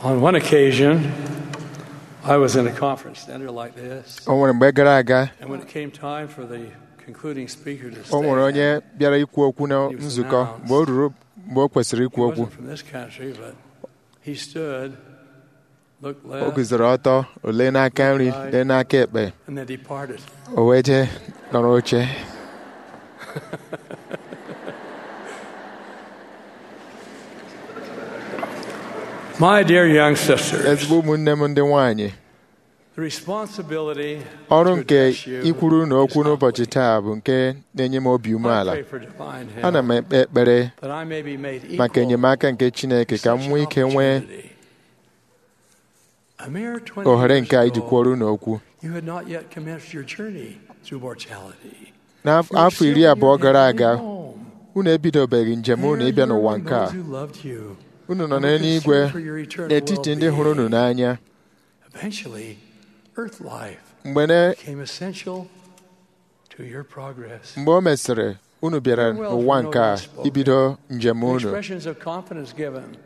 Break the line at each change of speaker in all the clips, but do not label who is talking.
On one occasion, I was in a conference center like this,
o nwere mgbe gara aga
and when it came time for the concluding speaker to
o nwere
stand,
onye bịara ikwu okwu na nzukọ mgbe o ruru mgbe o kwesịrị
he
ikwu okwu
wasn't from this country, but he stood, looked
o
left,
guzoro ọtọ o lee n'aka nri lee n'aka ekpe
and then departed.
o wee jee nọrọ oche
My dear young sisters,
ezigbo ụmụnne m ndị nwanyị
the responsibility
ọrụ
to
nke
address you
ikwuru na okwu
is
n'ụbọchị
humbling.
taa bụ nke na-enye m obi
I
umeala
pray for divine help,
ana m ekpe ekpere
that I may be made equal
maka enyemaka nke Chineke ka m
such
nwee
an
ike nwee
opportunity. A mere 20
ohere
years
nke a iji
ago,
kwuoru n'okwu
You had not yet commenced your journey through mortality.
n'afọ
You were
afọ
still
iri
in
abụọ
your
gara
heavenly
aga
home.
unu ebidobeghị njem unu
There
ịbịa
you were
n'ụwa
among
nke a
those who loved you.
unu nọ
and were
n'eluigwe
concerned for your eternal
n'etiti ndị hụrụ unu
well-being.
n'anya
Eventually, earth life
mgbe na-
became essential to your progress.
mgbe o mesịrị unu bịara n'ụwa nke a ibido njem
The
unu
expressions of confidence given.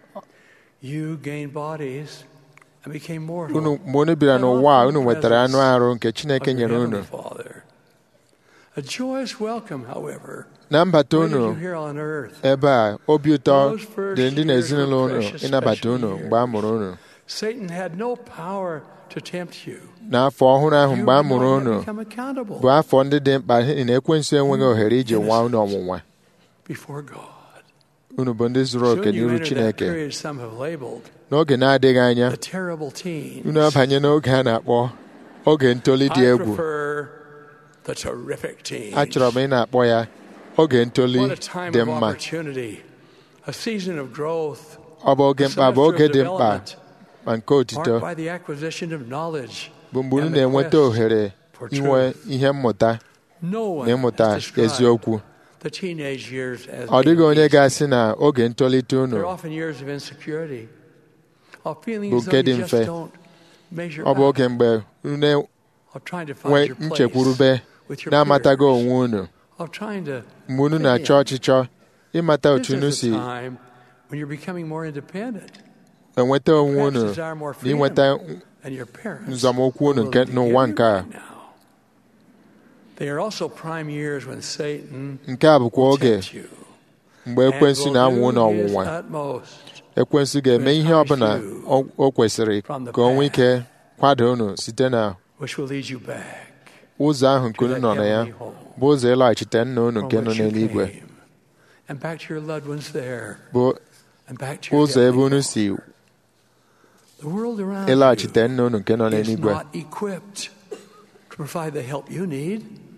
You gained bodies and became mortal.
unu mgbe unu bịara n'ụwa a unu nwetara anụ arụ nke Chineke
of your
nyere
Heavenly
unu
Father. A joyous welcome, however,
na mbata
waited
unu
you here on earth.
ebe a obi ụtọ
Those first
dị ndị na
years
ezinụlọ
were
unu
precious,
ịnabata
special
unu
years.
mgbe a mụrụ unu
Satan had no power to tempt you.
n'afọ ọhụrụ ahụ
You
mgbe a
would
mụrụ
not
unu
yet become accountable
bụ afọ ndị dị mkpa n'ihi na ekwensu enweghị ohere iji nwa unu ọnwụnwa
before God.
unu bụ ndị zuru oke
Soon you
n'iru
enter that
Chineke
period some have labeled
n'oge na-adịghị anya
the terrible teens.
unu abanye n'oge a na-akpọ oge ntoli dị
I
egwu
prefer the terrific teens.
achọrọ m ị na-akpọ ya oge ntoli
What a time
dị
of
mma
opportunity, a season of growth,
ọ bụ oge
a
mkpa bụ
semester
oge
of
dị mkpa
development,
ma nke otito
marked by the acquisition of knowledge.
bụ mgbe unu
and the
na-enweta
quest
ohere
for
inwe
truth.
ihe mmụta
No one
na ịmụta
has described
eziokwu
the teenage years as
ọ dịghị
being
onye
easy.
ga-asị na oge ntolite unu
They're often years of insecurity, of feeling
Bụ
as
nke
though
dị
you just
mfe.
don't measure
ọ bụ
up,
oge mgbe unu
of trying to
na-enwe
find your place
nchekwurube
with your
na-amatago
peers,
onwe unu
of trying to
mgbe unu
fit
na-achọ
in.
ọchịchọ ịmata
This
otu unu
is
si
a time when you're becoming more independent
enweta onwe
Perhaps
unu
desire more
na
freedom
inweta
than your parents
nzọmụkwụ unu
are
nke
willing to
n'ụwa
give
nke
you
a
right now. They are also prime years when Satan
nke a bụkwa oge
tempts you
mgbe
and
ekwensu
will
na-anwụ
do his
n'ọnwụnwa
utmost
ekwensu ga-eme ihe ọbụla o- o kwesịrị ka o nwee ike kwado unu site na
which will lead you back
ụzọ ahụ nke
to
unu
that
nọ na ya
heavenly home
bụ ụzọ ịlaghachite nna unu
from
nke nọ
which you
n'eluigwe
came, and back to your loved ones there
bụ
and back to your
ụzọ ebe
heavenly
unu
home.
si
The world around
ịlaghachite nna unu nke nọ
you is
n'eluigwe
not equipped to provide the help you need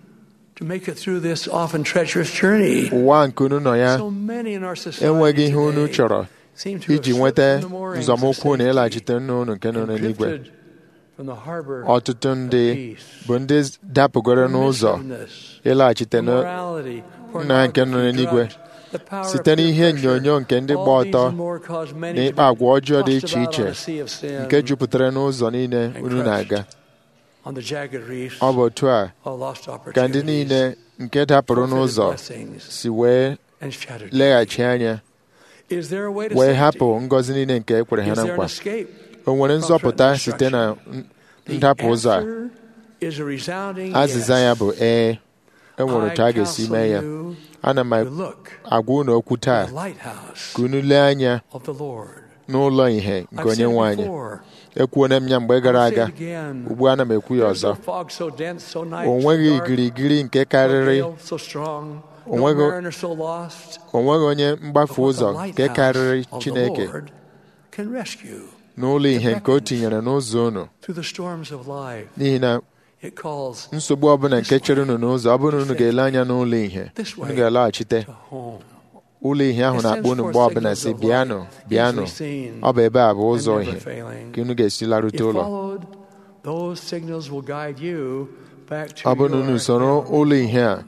to make it through this often treacherous journey.
ụwa nke unu nọ ya
So many in our society
enweghị ihe unu
today
chọrọ
seem to have
iji
slipped
nweta
from the moorings of
nzọmụkwụ na
safety
ịlaghachite nna unu nke nọ
and
n'eluigwe
drifted from the harbor
ọtụtụ
of
ndị
peace,
bụ ndị dapụgoro n'ụzọ
permissiveness,
ịlaghachite na
immorality,
nna nke nọ
pornography,
n'eluigwe
drugs, the power of
site
peer
n'ihe
pressure.
onyonyo nke ndị gba
All these
ọtọ
and more cause many
na
to
ịkpa
be
agwa ọjọọ dị
tossed
iche
about
iche
on a sea of sin
nke jupụtara n'ụzọ niile
and
unu na-aga
crushed on the jagged reefs
ọ bụ otu a
of lost
ka ndị
opportunities,
niile nke dapụrụ
forfeited
n'ụzọ
blessings,
si wee
and shattered
leghachi anya
Is there a way to
wee
safety?
hapụ ngọzi niile nke e kwere ha
Is
na
there an
nkwa
escape?
o nwere nzọpụta site na n-
The
ndapụ ụzọ a
answer is a resounding
azịza ya
yes.
bụ ee e nwere
I
otu a ga-esi
counsel
mee ya
you
ana m
to look
agwa unu okwu
to
taa
the lighthouse
ka unu lee anya
of the Lord.
n'ụlọ ihe nke
I've
onye
said
nwe
it
anyị
before.
ekwuona m ya mgbe gara
I'll say
aga
it again.
ugbu a ana m ekwu ya
There's no
ọzọ
fog so dense, so night,
o
so
nweghị
dark,
igirigiri nke
no
karịrị
gale so strong,
O
no
nweghị-
mariner so lost.
o nweghị onye mgbafu
But what the
ụzọ nke
lighthouse
karịrị
of the
Chineke
Lord can rescue
n'ụlọ ihe nke o tinyere n'ụzọ unu
through the storms of life.
n'ihi na
It calls
nsogbu ọbụla nke chere unu n'ụzọ ọ bụrụ na unu ga-ele anya n'ụlọ ihe
This way.
unu ga-alaghachite
to home.
ụlọ ihe ahụ
It
na-akpọ
sends
unu
forth
mgbe ọbụla
signals
si
of
bịanụ
light,
bịanụ
easily seen
ọ bụ ebe a bụ
and
ụzọ
never
ihe
failing.
ka unu ga-esi larute
If
ụlọ
followed, those signals will guide you back to
ọ bụrụ na unu
your
soro
heavenly
ụlọ ihe a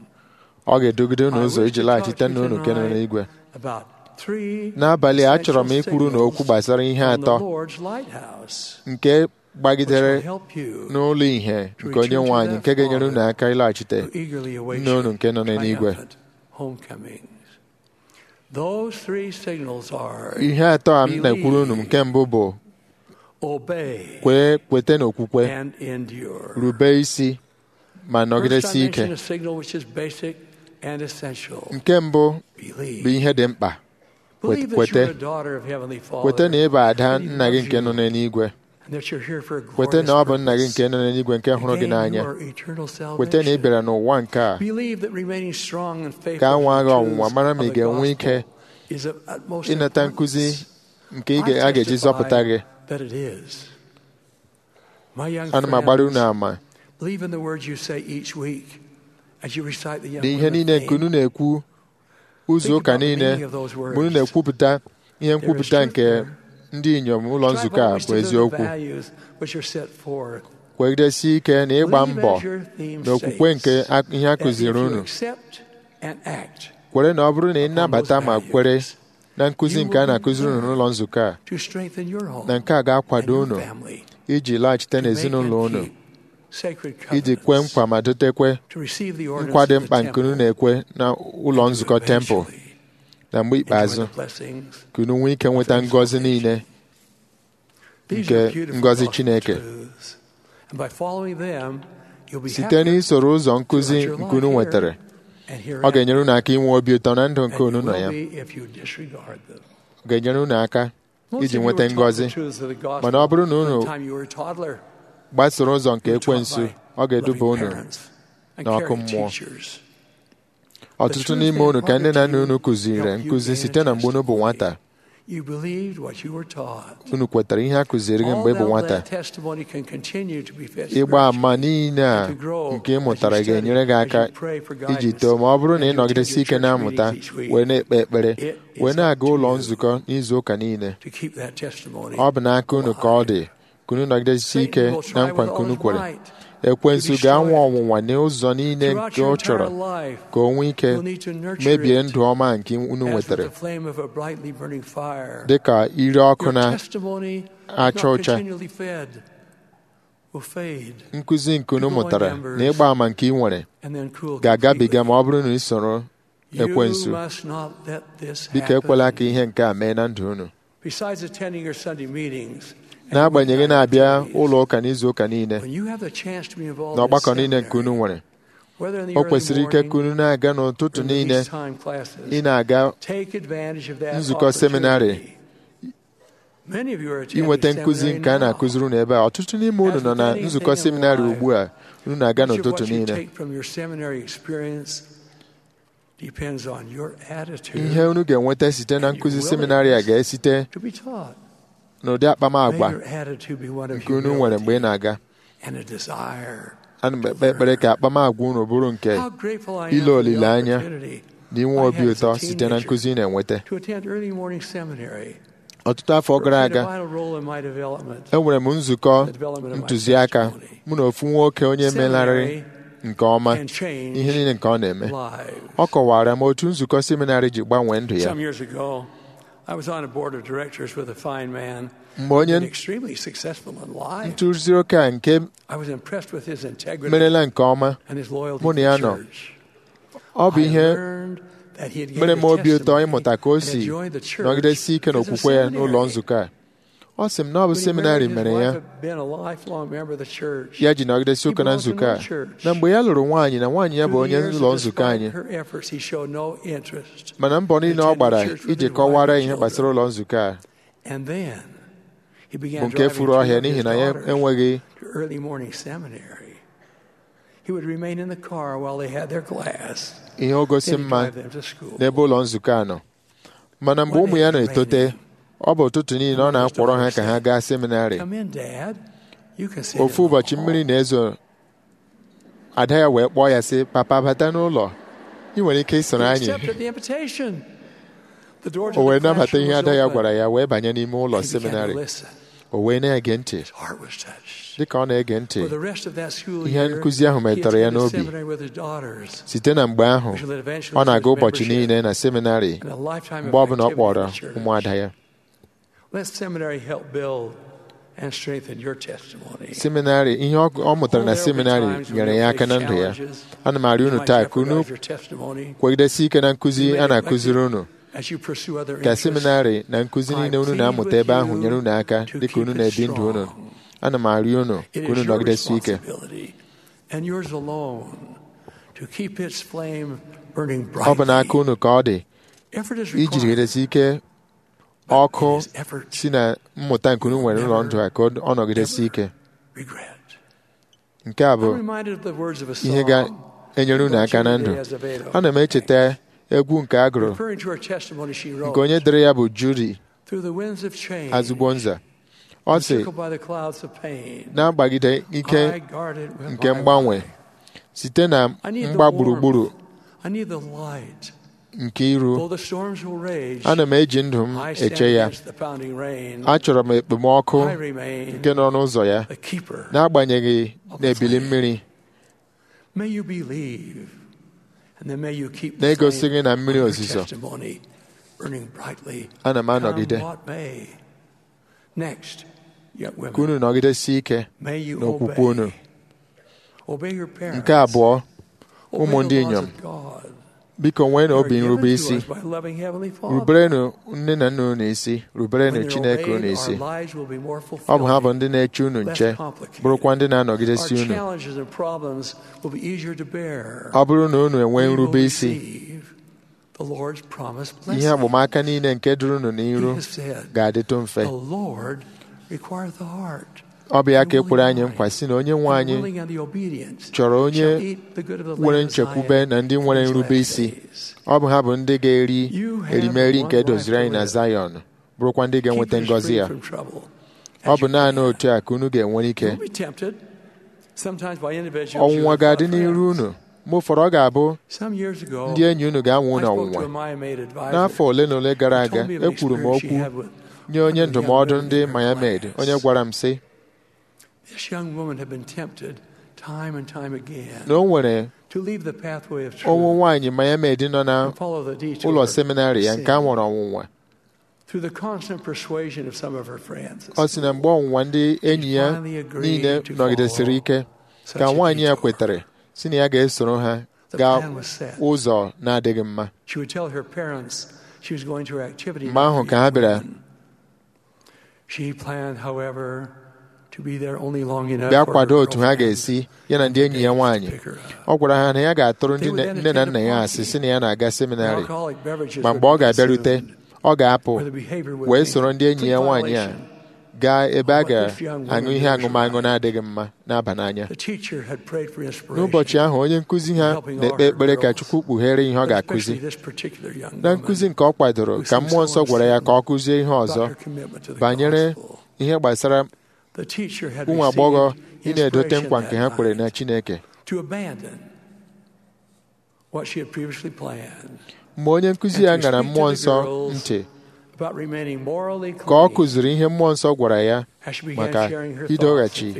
ọ ga-edugide unu
I
ụzọ
wish
iji
to
laghachite
talk to
nna
you
unu nke nọ
tonight
n'igwe
about three
n'abalị a achọrọ m
essential
ikwuru na okwu
signals
gbasara ihe
from the
atọ
Lord's lighthouse,
nke
which
gbagidere
will help you
n'ụlọ ihe nke onye nwe anyị nke ga-enyere unu aka ịlaghachite
to eagerly await
nne unu
your
nke nọ n'eluigwe
triumphant homecomings. Those three signals are
ihe atọ a m na-ekwuru unu nke mbụ bụ
obey,
kwee kweta n'okwukwe
and endure.
rube isi ma
First,
nọgidesi
I
ike
mentioned a signal which is basic and essential.
nke mbụ
Believe.
bụ ihe dị mkpa
Believe that
kwete.
you're a daughter of Heavenly Father.
kweta na ị bụ ada
Believe
nna gị
loves
nke
you,
nọ n'eluigwe
and that you're here for a
kweta na ọ bụ nna gị
glorious
nke nọ n'eluigwe nke hụrụ gị
Gain
n'anya
your eternal
kweta na ị
salvation.
bịara n'ụwa nke a
Believe that remaining strong and faithful
ka a nwaa
to
gị
the
ọnwụnwa
truths
mara ma ị
of the
ga-enwe ike
gospel is of utmost
ịnata
importance.
nkụzi nke ị
I
ga- a ga-eji
testify
zọpụta gị
that it is. My young
ana m agbara unu
friends,
ama
believe in the words you say each week as you recite the young
na ihe
women
niile nke unu na-ekwu ụzọ ụka niile mgbe unu na-ekwupụta ihe nkwupụta nke ndị inyom ụlọ nzukọ a bụ eziokwu kwegidesi ike na ịgba mbọ na okwukwe nke a- ihe a kụziri unu kwere na ọ bụrụ na ị nabata ma kwere na nkụzi nke a na-akụziri unu n'ụlọ nzukọ a na nke a ga-akwado unu iji laghachite n'ezinụlọ unu iji kwe nkwa ma dotekwe nkwa dị mkpa nke unu na-ekwe na ụlọ nzukọ tempụl na mgbe ikpeazụ ka unu nwee ike nweta ngọzi niile nke ngọzi Chineke site n'isoro ụzọ nkụzi nke unu nwetara ọ ga-enyere unu aka inwe obi ụtọ na ndụ nke unu nọ ya ọ ga-enyere unu aka iji nweta ngọzi mana ọ bụrụ na unu gbasoro ụzọ nke ekwensu ọ ga-eduba unu n'ọkụ mmụọ ọtụtụ n'ime unu ka ndị na nna unu kụziri nkụzi site na mgbe unu bụ nwata unu kwetara ihe a kụziri gị mgbe ị bụ nwata ịgba ama niile a nke ị mụtara ga-enyere gị aka iji too ma ọ bụrụ na ị nọgidesi ike na-amụta wee na-ekpe ekpere wee na-aga ụlọ nzukọ n'izu ụka niile ọ bụ n'aka unu ka ọ dị ka unu nọgidesi ike na nkwa nke unu kwere ekwensu ga-anwa ọnwụnwa n'ụzọ niile nke ọ chọrọ ka o nwee ike mebie ndụ ọma nke unu nwetara dị ka ire ọkụ na-acha ọcha nkụzi nke unu mụtara na ịgba ama nke ị nwere ga-agabiga ma ọ bụrụ na ị soro ekwensu biko ekwela ka ihe nke a mee na ndụ unu n'agbanyeghị na-abịa ụlọ ụka n'izu ụka niile na ọgbakọ niile nke unu nwere o kwesịrị ike ka unu na-aga n'ụtụtụ niile ị na-aga nzukọ seminarị inweta nkụzi nke a na-akụziri unu ebe a ọtụtụ n'ime unu nọ na nzukọ seminarị ugbu a unu na-aga n'ụtụtụ niile ihe unu ga-enweta site na nkụzi seminarị a ga-esite n'ụdị akpamagwa nke unu nwere mgbe ị na-aga ana m ekpe ekpere ka akpamagwa unu bụrụ nke ile olileanya na inwe obi ụtọ site na nkụzi ị na-enweta ọtụtụ afọ gara aga enwere m nzukọ ntụziaka mụ na ofu nwoke onye melarịrị nke ọma ihe niile nke ọ na-eme ọ kọwara m otu nzukọ seminarị ji gbanwee ndụ ya mgbe onye ntụzi oke a nke merela nke ọma mụ na ya nọ ọ bụ ihe mere m obi ụtọ ịmụta ka o si nọgidesi ike n'okwukwe ya n'ụlọ nzukọ a ọ sị m na ọ bụ seminarị mere ya ya ji nọgidesi ụka na nzukọ a na mgbe ya lụrụ nwaanyị na nwaanyị ya bụ onye ụlọ nzukọ anyị mana mbọ niile ọ gbara iji kọwara ihe gbasara ụlọ nzukọ a bụ nke furu ọhịa n'ihi na ya enweghị ihe ogosi mma n'ebe ụlọ nzukọ a nọ mana mgbe ụmụ ya na-etote ọ bụ ụtụtụ niile ọ na-akwọrọ ha ka ha gaa seminarị ofu ụbọchị mmiri na-ezo ada ya wee kpọọ ya sị papa bata n'ụlọ ị nwere ike isoro anyị o wee nabata ihe ada ya gwara ya wee banye n'ime ụlọ seminarị o wee na-ege ntị dịka ọ na-ege ntị ihe nkụzi ahụ metụrụ ya n'obi site na mgbe ahụ ọ na-aga ụbọchị niile na seminarị mgbe ọbụla ọ kpọrọ ụmụada ya seminarị ihe ọ mụtara na seminarị nyere ya aka na ndụ ya ana m arịọ unu taa ka unu kwegidesi ike na nkụzi a na-akụziri unu ka seminarị na nkụzi niile unu na-amụta ebe ahụ nyere unu aka dịka unu na-ebi ndụ unu ana m arịọ unu ka unu nọgidesi ike ọ bụ n'aka unu ka ọ dị ijigidesi ike ọkụ si na mmụta nke unu nwere ụlọ ndụ a ka ọ nọgidesi ike nke a bụ ihe ga-enyere unu aka na ndụ ana m echeta egwu nke a gụrụ nke onye dere ya bụ Judy Azugbonza ọ sị na-agbagide ike nke mgbanwe site na mgba gburugburu nke iru ana m eji ndụ m eche ya achọrọ m ekpomọkụ nke nọ n'ụzọ ya n'agbanyeghị n'ebili mmiri na-egosighị na mmiri ozizo ana m anọgide ka unu nọgidesi ike n'okwukwe unu nke abụọ ụmụ ndị inyom biko nweenụ obi nrube isi ruberenụ nne na nna unu isi ruberenụ Chineke unu isi ọ bụ ha bụ ndị na-eche unu nche bụrụkwa ndị na-anọgidesi unu ọ bụrụ na unu enwee nrube isi ihe agbamaka niile nke duru unu n'iru ga-adịtụ mfe ọ bụ ya ka ekwere anyị nkwa si na onye nwe anyị chọrọ onye nwere nchekwube na ndị nwere nrube isi ọ bụ ha bụ ndị ga-eri erimeri nke doziri anyị na Zion bụrụkwa ndị ga-enweta ngọzi ya ọ bụ naanị otu a ka unu ga-enwere ike ọnwụnwa ga-adị n'iru unu mgbe ụfọdụ ọ ga-abụ ndị enyi unu ga-anwụ unu ọnwụnwa n'afọ ole na ole gara aga ekwuru m okwu nye onye ndụmọdụ ndị Miami onye gwara m sị na o nwere ụmụ nwaanyị Miami nọ na ụlọ seminarị ya nke a nwere ọnwụnwa ọ sị na mgbe ọnwụnwa ndị enyi ya niile nọgidesiri ike ka nwaanyị ya kwetara si na ya ga-esoro ha gaa ụzọ na-adịghị mma mgbe ahụ ka ha bịara bịa kwado otu ha ga-esi ya na ndị enyi ya nwaanyị ọ gwara ha na ya ga-atụrụ ndị nne na nna ya asị si na ya na-aga seminarị ma mgbe ọ ga-abịarute ọ ga-apụ wee soro ndị enyi ya nwaanyị a gaa ebe a ga-aṅụ ihe aṅụmaṅụ na-adịghị mma na-aba n'anya n'ụbọchị ahụ onye nkụzi ha na-ekpe ekpere ka Chukwu kpughere ihe ọ ga-akụzi na nkụzi nke ọ kwadoro ka mmụọ nsọ gwara ya ka ọ kụzie ihe ọzọ banyere ihe gbasara ụmụ agbọghọ ị na-edote nkwa nke ha kwere na Chineke mgbe onye nkụzi ya ṅara mmụọ nsọ ntị ka ọ kụziri ihe mmụọ nsọ gwara ya maka idoghachi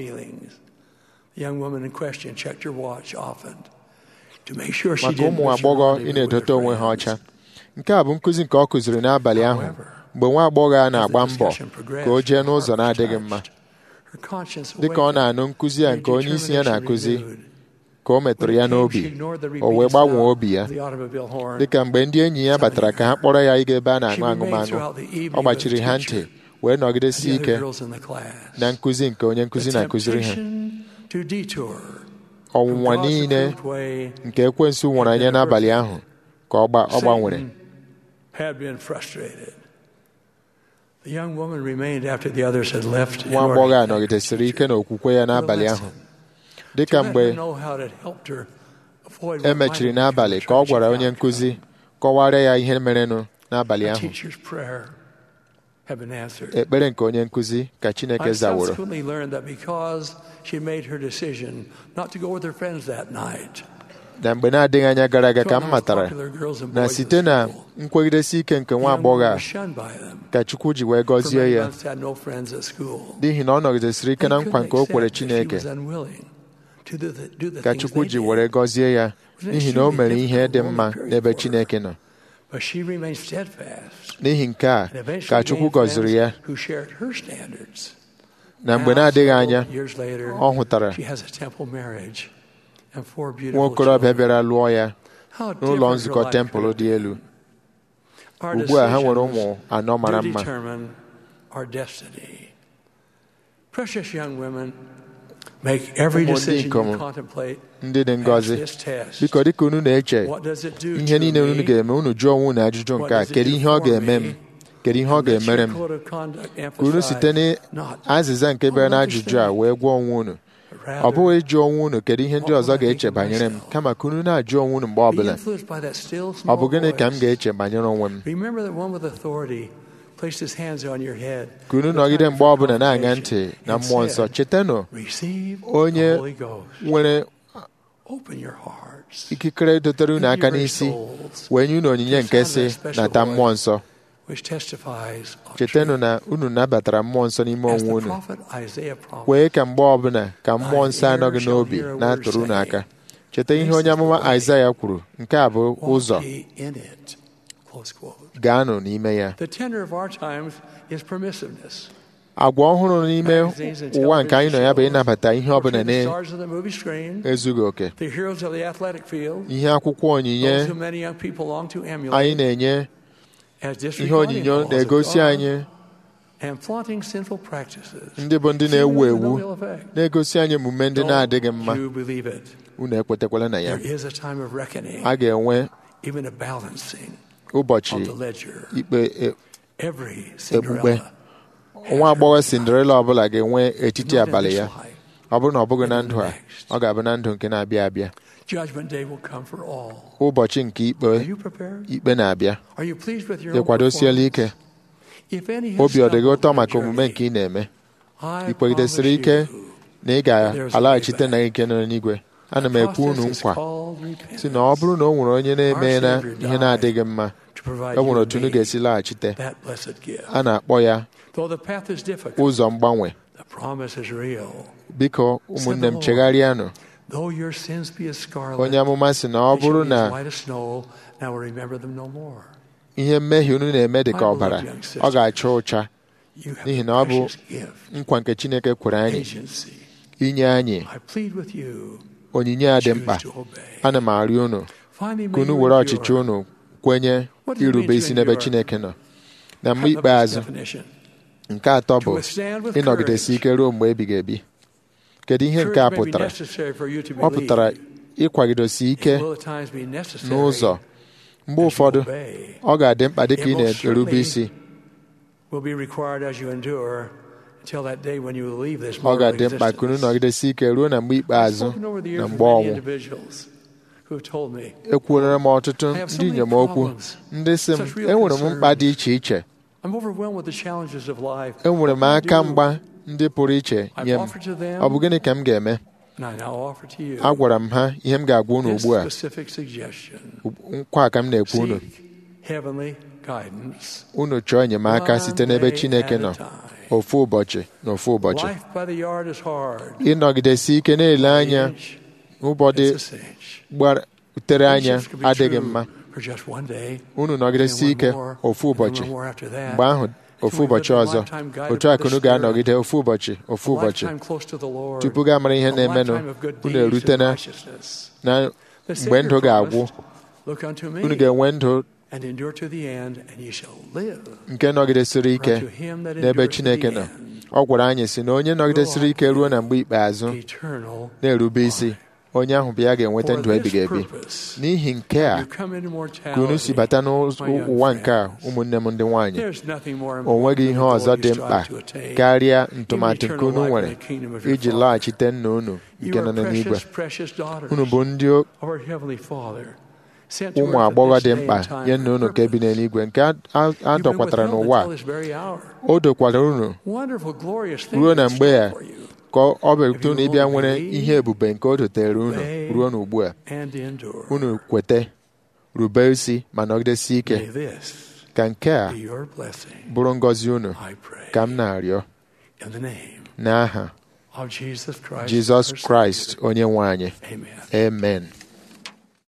maka ụmụ agbọghọ ị na-edote onwe ha ọcha nke a bụ nkụzi nke ọ kụziri n'abalị ahụ mgbe nwa agbọghọ a na-agba mbọ ka o jee n'ụzọ na-adịghị mma dịka ọ na-anụ nkụzi a nke onye isi ya na-akụzi ka o metụrụ ya n'obi o wee gbanwee obi ya dịka mgbe ndị enyi ya batara ka ha kpọrọ ya ịga ebe a na-aṅụ aṅụmaṅụ ọ gbachiri ha ntị wee nọgidesi ike na nkụzi nke onye nkụzi na-akụziri ha ọnwụnwa niile nke ekwensu nwụrụ anya n'abalị ahụ ka ọ gbanwere nwa agbọghọ a nọgidesiri ike n'okwukwe ya n'abalị ahụ dịka mgbe e mechiri n'abalị ka ọ gwara onye nkụzi kọwara ya ihe merenụ n'abalị ahụ ekpere nke onye nkụzi ka Chineke zaworo na mgbe na-adịghị anya gara aga ka m matara na site na nkwegidesi ike nke nwa agbọghọ a ka Chukwu ji wee gọzie ya n'ihi na ọ nọgidesiri ike na nkwa nke o kwere Chineke ka Chukwu ji were gọzie ya n'ihi na o mere ihe dị mma n'ebe Chineke nọ n'ihi nke a ka Chukwu gọziri ya na mgbe na-adịghị anya ọ hụtara nwa okorobịa bịara lụọ ya n'ụlọ nzukọ tempụl dị elu
Our
ugbu a ha nwere ụmụ
decisions
anọ mara
do
mma
determine our destiny. Precious young women, make every
Ụmụ ndị
decision
ikom
you contemplate.
ndị dị
Ask
ngọzi
this test.
biko dịka unu na-eche
What does it do
ihe
to
niile unu
me?
ga-eme unu jụọ onwe unu ajụjụ nke a kedu ihe ọ ga-eme m kedu ihe ọ
And let
ga-emere
your
m
code of conduct
ka unu
emphasize
site
not
n'azịza nke bịara n'ajụjụ a wee gwa onwe unu
but
ọ
rather
bụghị ịjụ onwe unu kedu ihe ndị
What
ọzọ
will I
ga-eche
think of
banyere m
myself?
kama ka unu na-ajụ onwe unu mgbe
be
ọbụla
influenced by that still
ọ
small
bụ gịnị ka m
voice.
ga-eche banyere onwe m
Remember that one with authority placed his hands on your head.
ka unu
at the
nọgide
time
mgbe
of
ọbụla na-aṅa ntị
confirmation
na
and
mmụọ nsọ
said,
chetanụ
Receive
onye
the Holy Ghost.
nwere
Open your hearts,
ikikere dotere unu aka n'isi wee nye unu onyinye nke si nata mmụọ nsọ
which testifies of
chetanụ
truth.
na unu nabatara mmụọ nsọ n'ime
As
onwe
the
unu
prophet Isaiah promised,
kwee ka mgbe ọbụla ka mmụọ nsọ anọghị n'obi na-atụrụ unu aka cheta ihe onye amụma Aịzaya kwuru nke a bụ
walk
ụzọ
ye in it. Close quote.
gaanụ n'ime ya
The tenor of our times is permissiveness.
agwa ọhụrụ n'ime
Magazines and
ụwa nke anyị nọ ya bụ
television
ịnabata ihe ọbụla
portray the stars of the movie screen,
na-ezughị oke
the heroes of the athletic field,
ihe akwụkwọ onyinye
those who many young people long to
anyị
emulate,
na-enye
as
ihe
disregarding
onyinyo
the laws of
na-egosi
God
anyị
and flaunting sinful practices.
ndị bụ ndị
seemingly
na-ewu
with no
ewu
ill effect.
na-egosi anyị emume ndị na-adịghị mma
Don't you believe it?
unu ekwetekwala na ya
There is a time of reckoning,
a ga-enwe
even a balancing
ụbọchị
of the ledger.
ikpe e-
Every
Okpukpe.
Cinderella,
nwa agbọghọ Cinderella ọbụla ga-enwe etiti
not in
abalị
this
ya
life.
ọ bụrụ na ọ bụghị na ndụ a ọ ga-abụ na ndụ nke na-abịa abịa
Judgment day will come for all.
ụbọchị nke ikpe
Are you prepared?
ikpe na-abịa
Are you pleased with your own
ịkwadosiela ike
performance? If any has
obi ọ dị gị
stumbled
ụtọ
in
maka
your
omume
journey,
nke ị na-eme
I
ị kwegidesịrị ike
promise you,
na ị ga-alaghachite na ike nọ n'igwe ana m ekwu unu
process is
nkwa
called repentance
si na ọ bụrụ na o nwere onye na-eme na ihe na-adịghị mma
to provide
e nwere
you
otu unu
and me
ga-esi laghachite
that blessed gift.
a na-akpọ ya
Though the path is difficult,
ụzọ mgbanwe
the promise is real.
biko ụmụnne m chegharịanụ
Though your sins be as scarlet,
onye amụma si na ọ
they shall
bụrụ
be
na
as white as snow. Now remember them no more.
ihe mmehie unu na-eme dị ka ọbara ọ ga-acha ụcha
You have
N'ihi
a
na ọ bụ
precious gift,
nkwa nke Chineke kwere anyị
agency.
inye anyị
I plead with you,
onyinye a dị
choose
mkpa
to obey.
ana m arịọ unu
Finally,
ka
may
unu
you
were
endure.
ọchịchị unu kwenye
What does it mean
irube
to
isi n'ebe
endure?
Chineke nọ na mgbe
Cut the
ikpeazụ
definition.
nke atọ bụ
To withstand with
ịnọgidesi
courage.
ike ruo mgbe ebighị ebi kedu ihe nke a
Courage may be
pụtara
necessary for you to
ọ pụtara
believe.
ịkwagidosi ike
It will at times be necessary
n'ụzọ mgbe
as you
ụfọdụ
obey.
ọ ga-adị mkpa dịka ị
It most
na-erube
certainly
isi
will be required as you endure until that day when you leave this
ọ
mortal
ga-adị mkpa ka unu
existence.
nọgidesi ike ruo na mgbe
I've
ikpeazụ
spoken over the
na
years with
mgbe
many
ọnwụ
individuals who have told me,
ekwuolara m ọtụtụ
I have so
ndị
many
inyom okwu
problems,
ndị sị m
such real
enwere m mkpa dị
concerns.
iche iche
I'm overwhelmed with the challenges of life.
enwere m
What do I
aka
do?
mgba ndị pụrụ iche nye m
offered to them-
ọ bụ gịnị ka m ga-eme
And I now offer to you
agwara m ha ihe m ga-agwa unu
this
ugbu a
specific suggestion.
nkwa a ka m na-ekwu unu
Seek heavenly guidance.
unu chọọ enyemaka
One
site n'ebe
day
Chineke
at a
nọ
time.
ofu ụbọchị na ofu ụbọchị
Life by the yard is hard.
ịnọgidesi ike na-ele anya
Inch,
ụbọdị
it's a cinch.
gbatere anya
Friendships can be
adịghị
true
mma
for just one day,
unu
and
nọgidesi
one
ike
more,
ofu
and one
ụbọchị
more after that.
mgbe ahụ ofu ụbọchị ọzọ otu a ka unu ga-anọgide ofu ụbọchị ofu
A
ụbọchị
lifetime close to the Lord.
tupu gaa mara ihe
A
na-emenụ
lifetime of good
unu
deeds
erute
and
na
righteousness.
na
The
mgbe
Savior
ndụ ga-agwụ
promised, Look unto me
unu ga-enwe ndụ
and endure to the end, and ye shall live.
nke nọgidesiri ike
Unto him that
n'ebe
endureth to
Chineke
the
nọ
end,
ọ gwara anyị si na onye nọgidesiri ike ruo na mgbe ikpeazụ
eternal
na-erube isi onye ahụ bụ ya ga-enweta
For
ndụ ebighị
this
ebi
purpose,
n'ihi nke a
you come into
ka unu si
mortality,
bata
my young
n'ụwa nke a
friends.
ụmụnne m ndị nwaanyị
There's nothing more
o nweghị ihe
important
ọzọ
than
dị
the goal
mkpa
you strive to attain.
karịa ntụmatụ nke
eternal
unu
life
nwere
in the kingdom of your
iji
Father.
laghachite nna unu
You
nke
are
nọ n'igwe
precious, precious daughters
unu bụ ndị
of our Heavenly Father, sent to
ụmụ
earth at
agbọghọ
this
dị
day
mkpa
and time
nye
for
nna unu nke bi
purpose.
n'eluigwe nke a- a- a
You've been
dọkwatara
withheld
n'ụwa
until this very hour.
o dokwara unu
Wonderful, glorious things
ruo na
in
mgbe
store
ya
for you.
ka ọ bịarute unu ịbịa nwere ihe ebube nke o dotere unu
Obey.
ruo n'ugbu a
and endure.
unu kwete rube isi ma nọgidesi ike
May this
ka nke a
be your blessing,
bụrụ ngọzi unu
I pray.
ka m na-arịọ
In the name
n'aha
of Jesus Christ.
Jizọs
our
Kraịst
Savior.
onye nwe anyị
Amen.
amen